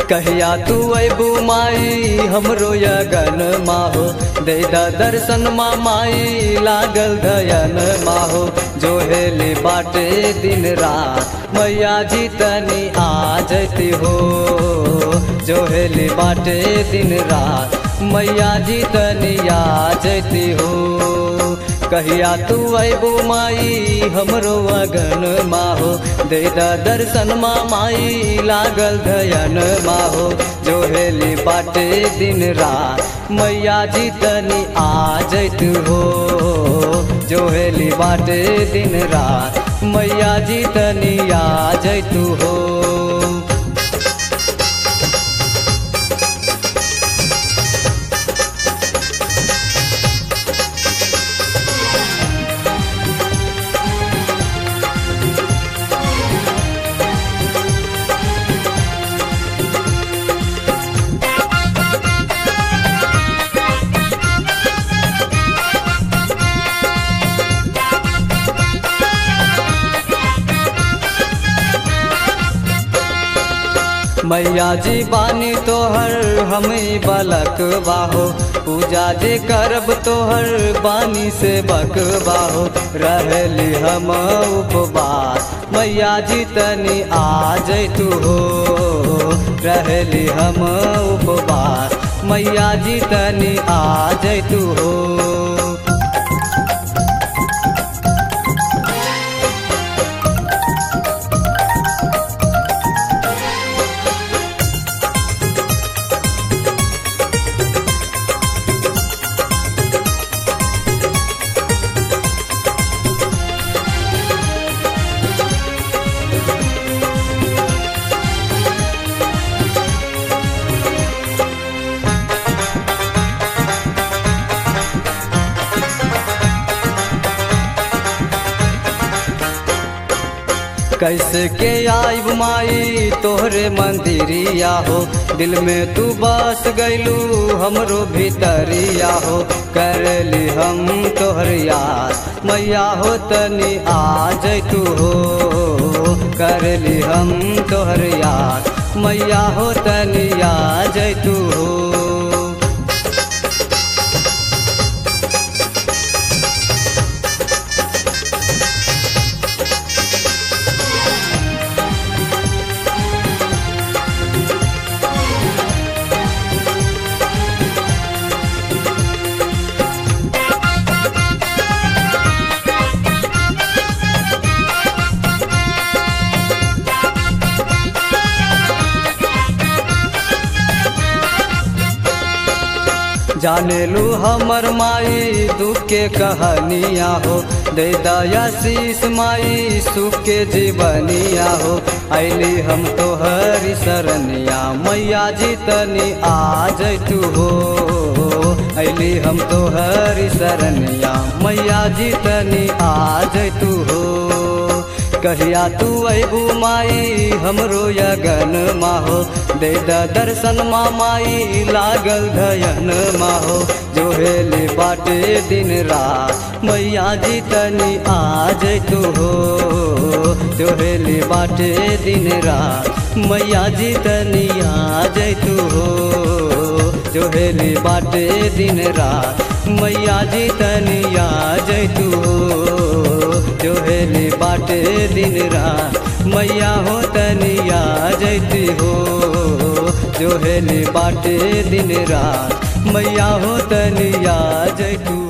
कहिया तू अबू माई हमरो यगन माहो दे दा दर्शन मा माई लागल धयन माहो जो हेली बाटे दिन रात मैया जी तनी आ जती हो जो हेली बाटे दिन रात मैया जी तनी आ जती हो कहिया तू अबू माई हमरो अगन माहो दे दा दर्शन मा माई लागल धयन माहो जो हेली बाटे दिन रात मैया जी तनी आ जैत हो जो हेली बाटे दिन रात मैया जी तनी आ जैत हो मैया जी बानी तोहर हमें बलक बाहो पूजा जे करब तोहर बानी से बक बाहो रहली हम उपवास मैया जी तनी आ जैतू हो रहली हम उपवास मैया जी तनी आ जैतू हो कैसे के आइब माई तोहरे मंदिरिया हो दिल में तू बस गैलू हमरो भीतरिया हो करली हम तोहर याद मैया हो तनी आ जैतू हो करली हम तोहर याद मैया हो तनी आ जैतू हो जाने लू हमर माई दुख के कहानिया हो दे दया शीस माई सुख के जीवनिया हो ऐली हम तो हरी शरणिया मैया जी तनी आ जैतू हो ऐली हम तो हरी शरणिया मैया जी तनी आ जैतू हो कहिया तू अबू माई हमरो यगन माहो दे द दर्शन मा माई लागल धयन माहो जो हेले बाटे दिन रात मैया जी तनी आ जैतू हो जो हेले बाटे दिन रात मैया जी तनी आ जैतू हो जो हेले बाटे दिन रात मैया जी तनी आ जैतू हो जो हेली बाटे दिन रात मैया हो तनिया जैती हो जो हेली बाटे दिन रात मैया हो तनिया जैतू